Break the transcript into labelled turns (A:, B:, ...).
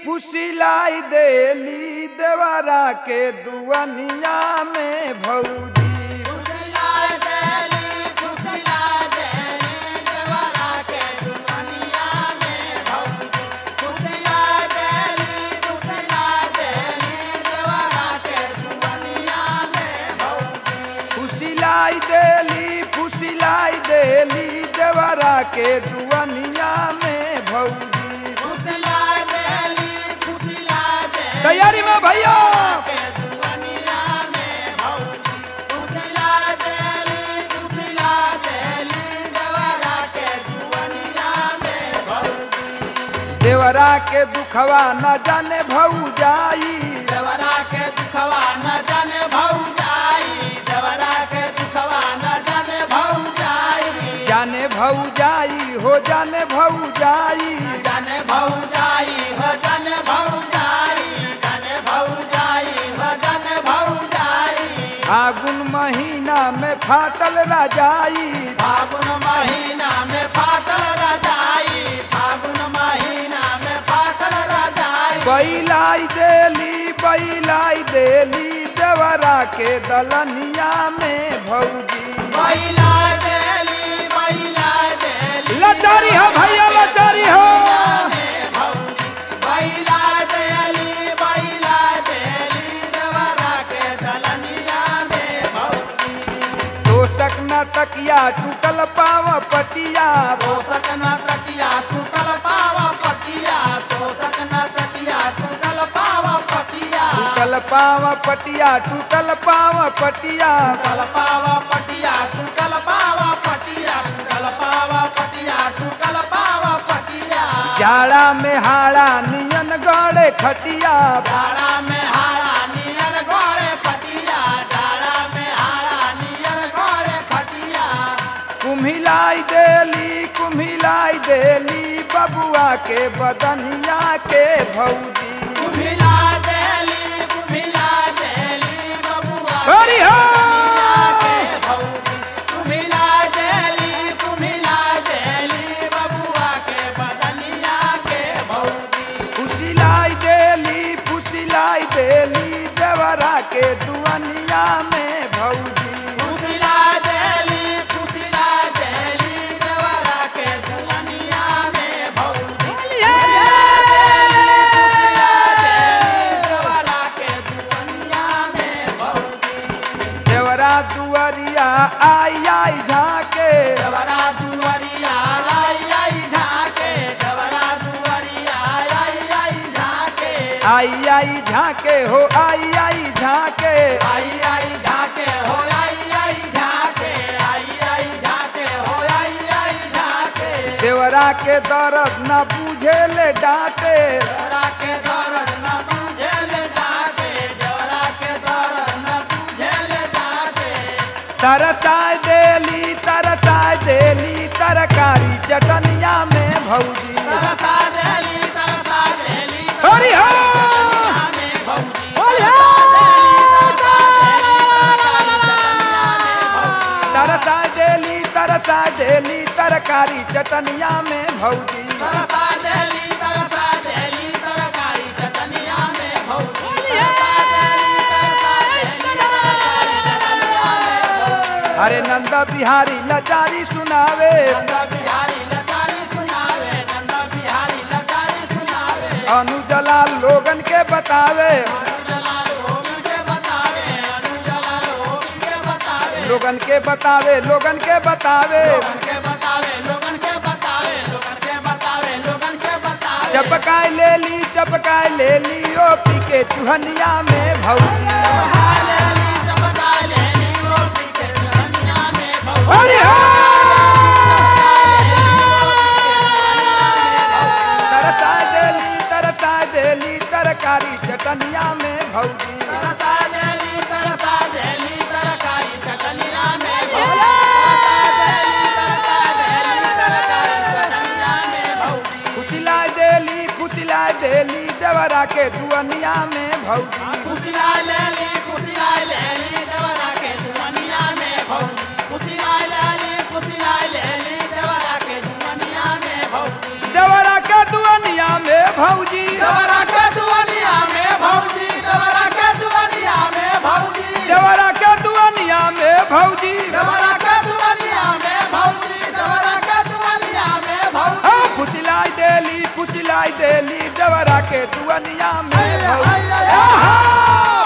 A: फुसिलाई देली देवरा के दुअनिया में भौजी फुसिलाई देली फुसिलाई देली देवरा के दुअनिया में भौजी तैयारी में भैया देवरा के दुखवा न जाने भौजाई
B: देवरा के दुखवा न जाने भौजाई देवरा के दुखवा न जाने भौजाई
A: जाने भौजाई हो जाने भौजाई
B: जाने भौजाई हो जाने भौजाई जाने भौजाई हो जाने भौजाई
A: फागुन महीना में फाटल राजाई
B: फागुन महीना में फाटल रजाई फागुन महीना में फाटल रजाई
A: बैलाई देली बैलाई देली देवरा के दलनिया में भौजी
B: बैला देली बैला देली
A: लचारी हो भैया लचारी हो
B: बैला देली बैला देली देवरा के दलनिया में भौजी
A: तोषक न तकिया टूटल पाव पटिया
B: तोसक न तकिया टूटल पावा पटिया तोसक न तकिया टूटल पावा पटिया
A: टूटल पाव पटिया टूटल पाव पटिया
B: टूटल पावा पटिया टूटल पावा पटिया टूटल पावा पटिया टूटल पावा पटिया
A: जाड़ा में हाड़ा नियन गड़े खटिया
B: डाड़ा में हाड़ा नियर गोरे पटिया डाड़ा में हाड़ा नियर गोरे पटिया
A: कुम्हिलाई देली कुम्हिलाई देली बबुआ के बदनिया के भौजी
B: कुम्हिला देली कुम्हिला देली बबुआ
A: हरि हो
B: के भौजी कुम्हिला देली कुम्हिला देली बबुआ के बदनिया के भौजी
A: फुसिलाई देली फुसिलाई देली देवरा के दुअनिया में भौजी
B: कुम्हिला देली कुम्हिला देली देवरा के दुल्हनिया में भौजी देवरा के दुल्हनिया में भौजी
A: देवरा दुअरिया आई आई झाके
B: देवरा दुआरिया लाई आई ढाके देवरा दुआरिया आई आई ढाके
A: आई आई झाके हो आई आई झाके
B: आई आई ढाके हो आई आई ढाके आई आई ढाके हो आई आई ढाके
A: देवरा के दर्द न बुझे ले डांटे
B: देवरा के दरद न तुझे ले जाके देवरा के दरद न तुझे ले जाके
A: तरसाय देली तरसाय देली तरकारी चटनिया में भौजी
B: तरसा देली तरसा देली
A: हरि हो
B: में भौजी
A: हरि
B: तरसा देली
A: हो
B: तरसा देली तरकारी चटनिया में भौजी
A: तरसा देली तरसा देली तरकारी चटनिया में भौजी
B: तरसा देली तरसा देली तरकारी चटनिया में भौजी
A: अरे नंद बिहारी लचारी सुनावे
B: नंद बिहारी लतारी सुनावे नंद बिहारी लतारी सुनावे
A: अनुजला लोगन के बतावे
B: अनुजला लोगन के बतावे अनुजला लोगन के बतावे
A: लोगन के बतावे लोगन के बतावे
B: लोगन के बतावे लोगन के बतावे लोगन के बतावे लोगन के बतावे
A: चपकाय ले ली चपकाय ले ली ओ पी के चुहनिया में भौजी
B: लेली चपका लेली रोटी के जहनिया में भौजी
A: हरि हो तरसा देली तरसा देली तरकारी चटनिया में भौजी
B: तरसा देली तरसा देली तरकारी चटनिया में भौजी तरसा देली तरसा देली तरकारी चटनिया में भौजी
A: खुशिला देली खुशिला देली देवरा के दुअनिया में भौजी
B: कुचिला लेली कुचिला लेली देवरा के दुनिया में भौजी कुचिला लेली कुचिला लेली देवरा के दुनिया में भौजी
A: देवरा के दुअनिया में भौजी
B: देवरा के
C: देवरा के दुअनिया में भौजी
B: आहा!